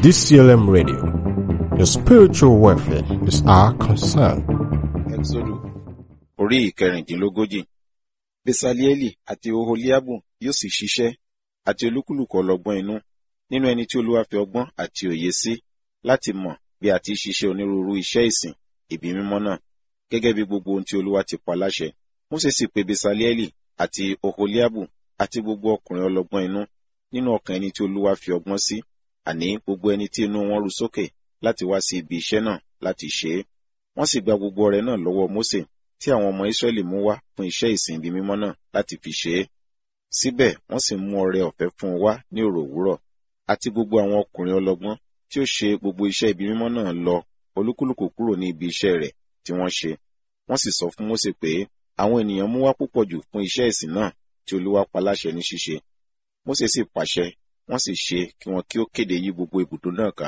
DCLM Radio. Your spiritual welfare is our concern. Ẹ́xódù orí ìkẹrìndínlógójì. Besalieli àti Oholiabu yóò sì ṣiṣẹ́ àti olúkúlùkù ọlọ́gbọ́n inú nínú ẹni tí Olúwa fi ọgbọ́n àti òye sí láti mọ̀ bí a ti ṣiṣẹ́ onírúurú iṣẹ́ ìsìn ibi mímọ́ náà gẹ́gẹ́ bí gbogbo ohun tí Olúwa ti pa láṣẹ. Mósè sì pe Besalieli àti Oholiabu àti gbogbo ọkùnrin ọlọ́gbọ́n inú nínú ọkàn ẹni tí Olúwa fi ọgbọ́n sí àní gbogbo ẹni tí inú wọn ru sókè láti wá sí ibi iṣẹ́ náà láti ṣe é. Wọ́n sì gba gbogbo ọrẹ náà lọ́wọ́ Mósè tí àwọn ọmọ Ísírẹ́lì mú wá fún iṣẹ́ ìsìn ibi mímọ́ náà láti fi ṣe é. Síbẹ̀ wọ́n sì mú ọrẹ ọ̀fẹ́ fún un wá ní òrò òwúrọ̀. Àti gbogbo àwọn ọkùnrin ọlọ́gbọ́n tí ó ṣe gbogbo iṣẹ́ ibi mímọ́ náà lọ olúkúlùkù kúrò ní ibi iṣẹ́ rẹ̀ tí wọ́n ṣe. Wọ́n sì sọ fún Mósè pé àwọn ènìyàn mú wá púpọ̀ jù fún iṣẹ́ ìsìn náà tí Olúwa pa láṣẹ ní ṣíṣe. Mósè sì pàṣẹ, wọ́n sì ṣe kí wọn kí ó kéde yí gbogbo ibùdó náà ká